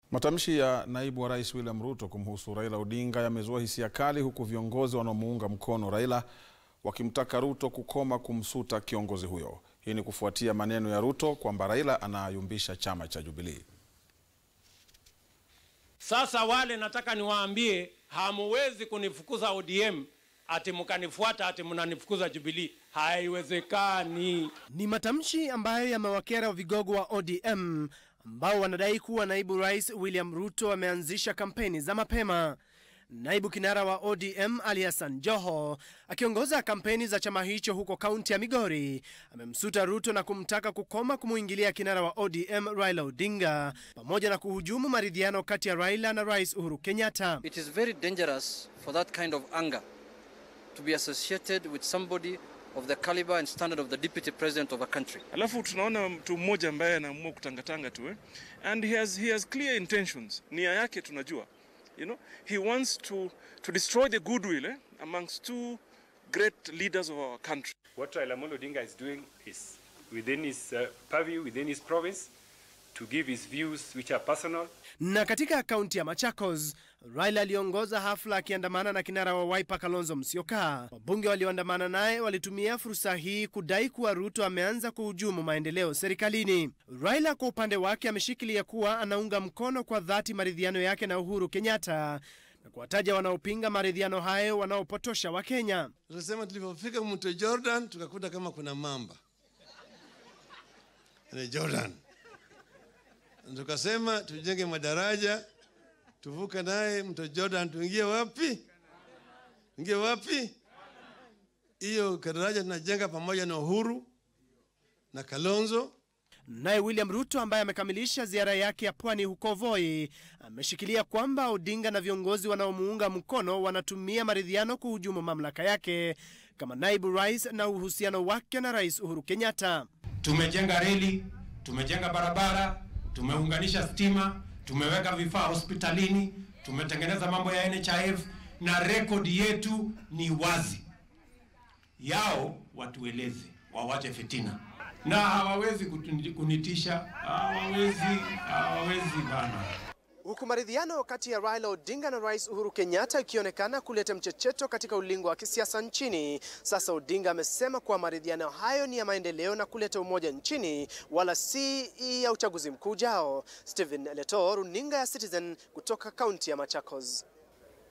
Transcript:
Matamshi ya naibu wa rais William Ruto kumhusu Raila Odinga yamezua hisia kali huku viongozi wanaomuunga mkono Raila wakimtaka Ruto kukoma kumsuta kiongozi huyo. Hii ni kufuatia maneno ya Ruto kwamba Raila anayumbisha chama cha Jubilee. Sasa wale nataka niwaambie, hamuwezi kunifukuza ODM ati mkanifuata ati mnanifukuza Jubilee. Haiwezekani. Ni matamshi ambayo yamewakera vigogo wa ODM ambao wanadai kuwa naibu rais William Ruto ameanzisha kampeni za mapema. Naibu kinara wa ODM Ali Hassan Joho akiongoza kampeni za chama hicho huko kaunti ya Migori amemsuta Ruto na kumtaka kukoma kumuingilia kinara wa ODM Raila Odinga pamoja na kuhujumu maridhiano kati ya Raila na Rais Uhuru Kenyatta. It is very dangerous for that kind of anger to be associated with somebody of the caliber and standard of the deputy president of a country. Alafu tunaona mtu mmoja ambaye anaamua kutangatanga tu eh? And he has, he has clear intentions. Nia yake tunajua. You know, he wants to, to destroy the goodwill eh? amongst two great leaders of our country. What Raila Amolo Odinga is doing is within his uh, purview, within his province, to give his views which are personal. Na katika kaunti ya Machakos, Raila aliongoza hafla akiandamana na kinara wa Wiper Kalonzo Musyoka. Wabunge walioandamana naye walitumia fursa hii kudai kuwa Ruto ameanza kuhujumu maendeleo serikalini. Raila kwa upande wake ameshikilia kuwa anaunga mkono kwa dhati maridhiano yake na Uhuru Kenyatta na kuwataja wanaopinga maridhiano hayo wanaopotosha Wakenya. Tunasema tulipofika mto Jordan tukakuta kama kuna mamba ni Jordan, tukasema tujenge madaraja tuvuka naye mto Jordan, tuingie wapi? Ingie wapi? Hiyo daraja tunajenga pamoja na Uhuru na Kalonzo. Naye William Ruto ambaye amekamilisha ziara yake ya pwani huko Voi ameshikilia kwamba Odinga na viongozi wanaomuunga mkono wanatumia maridhiano kuhujumu mamlaka yake kama naibu rais na uhusiano wake na Rais Uhuru Kenyatta. Tumejenga reli, tumejenga barabara, tumeunganisha stima, tumeweka vifaa hospitalini, tumetengeneza mambo ya NHIF na rekodi yetu ni wazi. Yao watueleze, wawache fitina na hawawezi kutuni- kunitisha, hawawezi, hawawezi bana. Huku maridhiano kati ya Raila Odinga na Rais Uhuru Kenyatta ikionekana kuleta mchecheto katika ulingo wa kisiasa nchini, sasa Odinga amesema kuwa maridhiano hayo ni ya maendeleo na kuleta umoja nchini, wala si ya uchaguzi mkuu ujao. Stephen Leto, runinga ya Citizen kutoka kaunti ya Machakos.